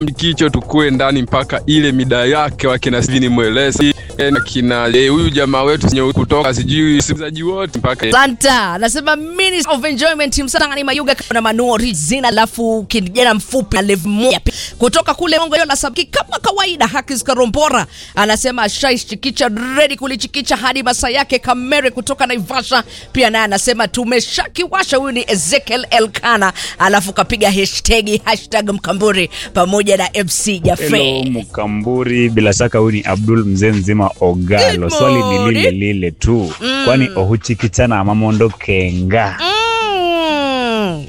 Mkicho tukue ndani mpaka ile mida yake, wakina Steven Mwelesi na kina eh, huyu jamaa wetu sijui kutoka sijui wasikilizaji wote mpaka Santa anasema Minister of Enjoyment Msatangani Mayuga na Manu Rizina, alafu kijana mfupi na level moja pi- kutoka kule Mongo Yola Sabki kama kawaida. Hakis Karompora anasema Shais Chikicha ready kulichikicha hadi masaa yake. Kamere kutoka Naivasha pia naye anasema tumeshakiwasha. Huyu ni Ezekiel Elkana, alafu kapiga hashtag hashtag Mkamburi pamoja na MC Hello Jaffe. Mkamburi, bila shaka huyu ni Abdul mzee mzima Ogalo. Good Swali ni morning. lile lile tu, kwani ohuchikichana amamondo kenga Mm.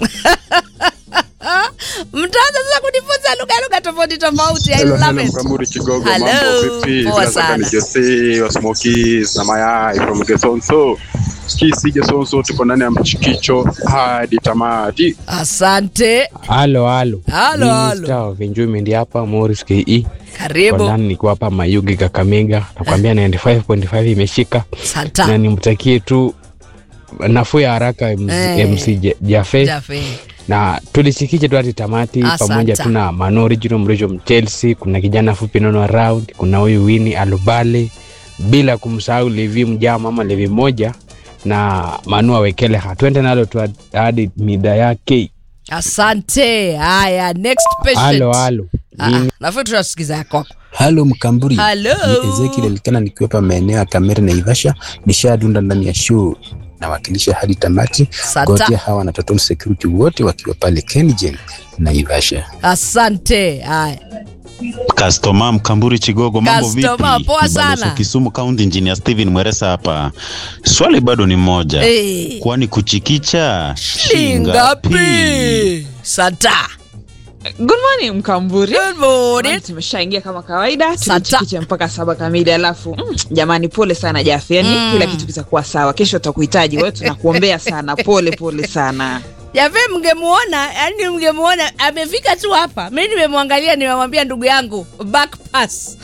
Mtaanza sasa kujifunza lugha lugha tofauti tofauti. I Hello, love hello, it. Mkamburi Kigogo, Hello, mambo vipi? poa Bila shaka sana. ni Jose wa Smokies na mayai from Gesonso. Kisi Gesonso, tuko ndani ya mchikicho hadi tamati. Asante. Halo, halo. Halo, Mimi halo. Star of Enjoyment hapa Morris KE. Kwa Karibu. ndani niko hapa Mayugi Kakamega. Nakwambia 95.5 imeshika. Na Santa. nimtakie tu nafuu ya haraka MC, Eh. MC Ja- Jaffe Jaffe. na tulichikiche tu hadi tamati Asante. pamoja tu na Mano Original Mrisho Chelsea, kuna kijana fupi nono around, kuna huyu Winnie Alubale bila kumsahau Levi Mjama ama Levi moja na Manu Awekeleha. Twende nalo tu hadi mida yake. Asante. Haya, next patient. Halo, halo. Ah, Mimi Nafikiri tunasikiza yako. Halo Mkamburi, Halo. ni Ezekiel Elikana nikiwa hapa maeneo ya Kamere na Ivasha, nishadunda ndani ya show nawakilisha hadi tamati. Santa. Gotea hawa na Total Security wote wakiwa pale Kengen na Ivasha. Asante. Haya. Customer Mkamburi Chigogo, mambo vipi? Customer, poa Ni Balozi sana. Kisumu County Engineer Steven Mweresa hapa. Swali bado ni moja, Eh. kwani kuchikicha Shingapi? Santa. Good morning Mkamburi. Good morning. Tumeshaingia kama kawaida, Santa. tulichikicha mpaka saba kamili, alafu mm, jamani, pole sana Jafe, yani Mm. kila kitu kitakuwa sawa. Kesho tutakuhitaji wewe, tunakuombea sana. Pole pole sana. Jave mngemuona, yani mngemuona amefika tu hapa. Mimi nimemwangalia, nimemwambia ndugu yangu back pass.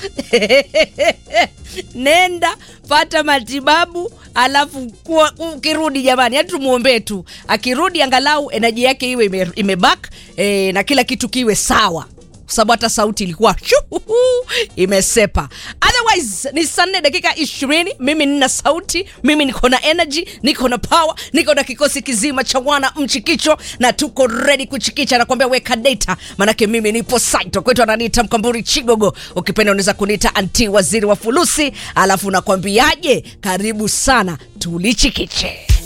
Nenda pata matibabu, alafu kuwa- ukirudi, jamani, yani tumuombee tu, akirudi angalau enaji yake iwe ime, imeback eh, na kila kitu kiwe sawa kwa sababu hata sauti ilikuwa shuhuhu, imesepa. Otherwise ni saa nne dakika ishirini. Mimi nina sauti, mimi niko na energy, niko na power, niko na kikosi kizima cha wana mchikicho na tuko ready kuchikicha. Nakwambia weka data, manake mimi nipo site. Kwetu ananiita Mkamburi Chigogo, ukipenda unaweza kuniita anti waziri wa fulusi. Alafu nakwambiaje, karibu sana tulichikiche.